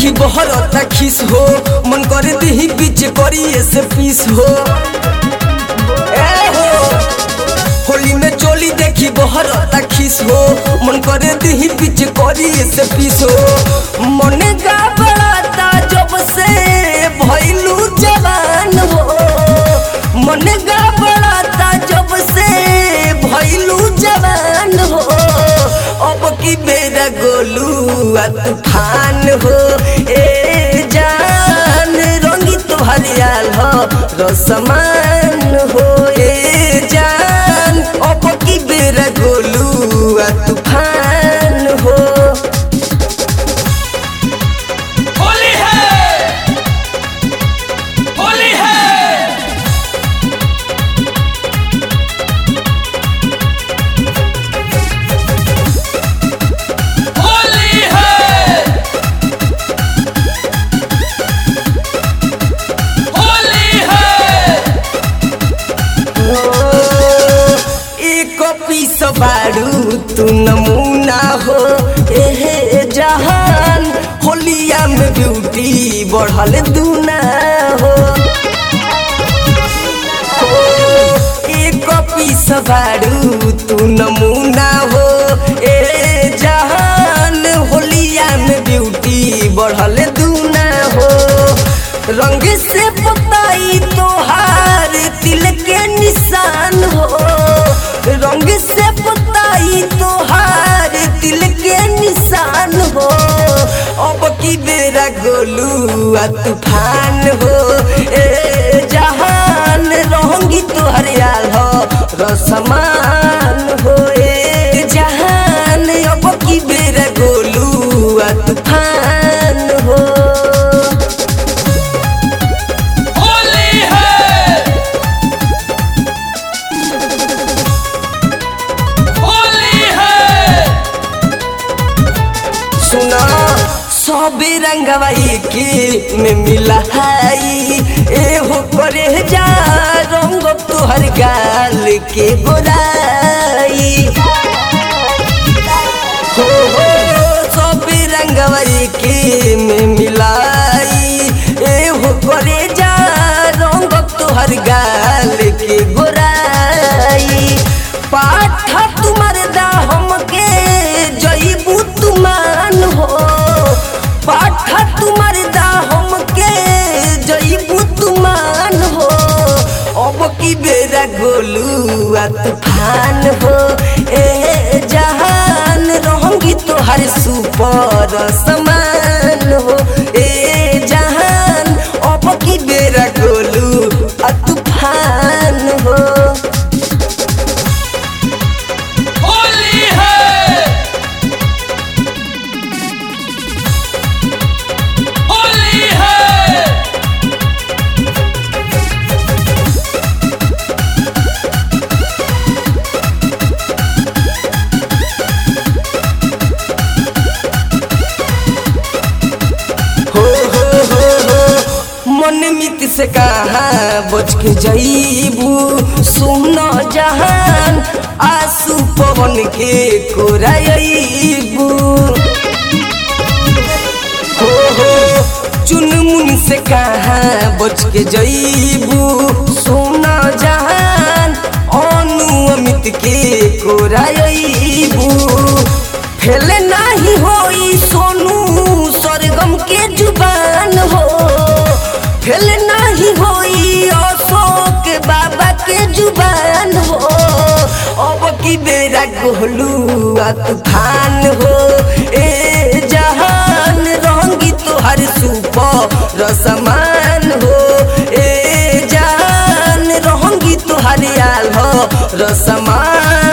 देखी बहरता खिस हो मन करे दिही बीच करी से पीस हो ए हो होली में चोली देखी बहरता खिस हो मन करे दिही बीच करी से पीस हो मन का बड़ाता जब से भइलू जवान हो मन का बड़ाता जब से भइलू जवान हो अब की बेरा गोलू आ तूफान हो ए जान रंगी तोहर याल हो रसमान हो ए जान अब की बेरा गोलू आ तूफान हो होली है होली है होली है होली है एक पीस बारू तू नमूना हो एहे जहान होलिया में ब्यूटी बढ़ल दूना हो हो, एक पीस बारू तू नमूना हो ए जहान होलिया में ब्यूटी बढ़ल दूना हो रंग से बताई तोहार दिल के निशान हो रंग से बताई तोहार दिल के निशान हो अब की बेरा गोलू आ तूफान हो ए जहान रहंगी तोहर याल हो रसमान हो ए जहान अब की बेरा गोलू आ तूफान हो होली है होली है सुना सबे रंगवा के में मिला हाई ए हो करे जा रंग तोहर गाल के गोराई हो हो सबे रंगवा के में मिलाई ए हो करे जा रंग तोहर गाल के गोराई पाठा तुमर दा हमके जईबू तुमान हो पाठा तुमर दा हमके जईबू तुमान हो अब की बेरा गोलू आ तूफान हो ए जहान रहंगी तोहर सुपर समान हो ए जहान अब की बेरा गोलू आ तूफान हो होली है होली है हो हो हो हो मन मित से कहा बच के जईबू सुन जहान आंसू पवन के कोराईबू हो हो चुनमुन से कहा बच के जईबू सुन जहान अनु अमित के कोराईबू फेल नाही होई सोनू सरगम के जुबान हो फेल नाही होई अशोक बाबा के जुबान हो अब की बेरा गोलू आ तूफान हो ए जहान रंगी तोहर सुपर रसमान हो ए जान रहंगी तोहर आल हो रसमान